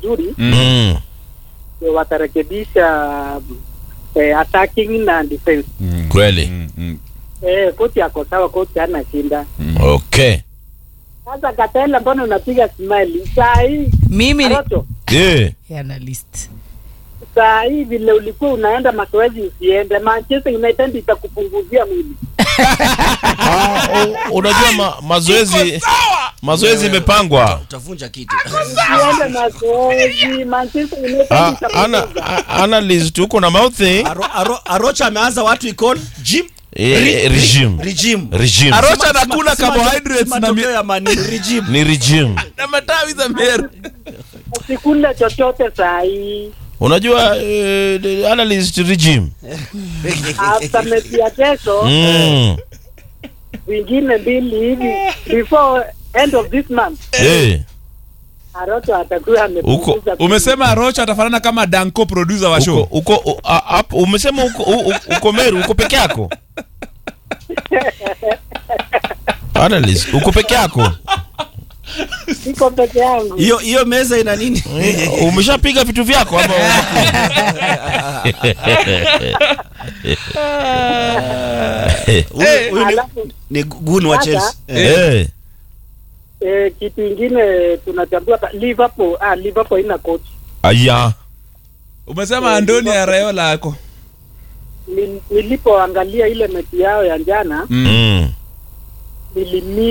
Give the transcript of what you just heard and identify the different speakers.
Speaker 1: vizuri
Speaker 2: Mm.
Speaker 1: ndio watarekebisha eh, attacking na defense.
Speaker 2: Kweli.
Speaker 3: Mm, mm.
Speaker 1: Eh, kocha ako sawa, kocha hana shinda.
Speaker 2: Okay.
Speaker 1: Sasa Katela, mbona unapiga smile saa hii?
Speaker 4: mimi ni
Speaker 1: Arocho,
Speaker 2: Eh.
Speaker 4: analyst
Speaker 1: saa hii vile ulikuwa unaenda mazoezi usiende, Manchester United itakupunguzia mwili.
Speaker 2: Ah, u- unajua ma, mazoezi mazoezi imepangwa.
Speaker 5: utavunja kitu
Speaker 1: Usiende mazoezi, Manchester United
Speaker 2: Ah, ana
Speaker 1: itakupunguza.
Speaker 2: a- analyst uko na mouthing
Speaker 5: Aro, aro, arocha ameanza watu ikon gym
Speaker 2: eh, regime.
Speaker 5: regime
Speaker 2: Regime.
Speaker 3: Arocha
Speaker 5: Sima-
Speaker 3: anakula
Speaker 5: sima-
Speaker 3: carbohydrates
Speaker 5: sima-
Speaker 3: na mi-
Speaker 5: matokeo ya mani regime
Speaker 2: Ni regime.
Speaker 3: na matawi za meru.
Speaker 1: Usikule chochote saa hii.
Speaker 2: Unajua eh, the analyst regime.
Speaker 1: After mechi ya kesho
Speaker 2: Mm.
Speaker 1: vingine mbili hivi before end of this month
Speaker 2: Eh.
Speaker 1: Aroto atakuwa amepunguza.
Speaker 3: Umesema Arocha atafanana kama Danko producer wa
Speaker 2: Uko
Speaker 3: show.
Speaker 2: uko u- a- up- umesema uko u- u- uko Meru uko peke yako? Analyst uko peke yako?
Speaker 1: Niko peke yangu.
Speaker 5: hiyo hiyo meza ina nini
Speaker 2: Eh, Umeshapiga vitu vyako ama
Speaker 5: Huyu- huyu ni-
Speaker 1: Alafu
Speaker 5: ni gun wa
Speaker 1: Sasa-
Speaker 5: Chelsea Eh.
Speaker 2: Eh.
Speaker 1: eh, kitu ingine tunachambua pa- Liverpool, ah, Liverpool ina coach.
Speaker 2: Aya.
Speaker 3: Umesema Andoni Arayola ako.
Speaker 1: Ni- Nilipoangalia ile mechi yao ya jana
Speaker 3: Mm.
Speaker 2: Mm.
Speaker 1: nilimi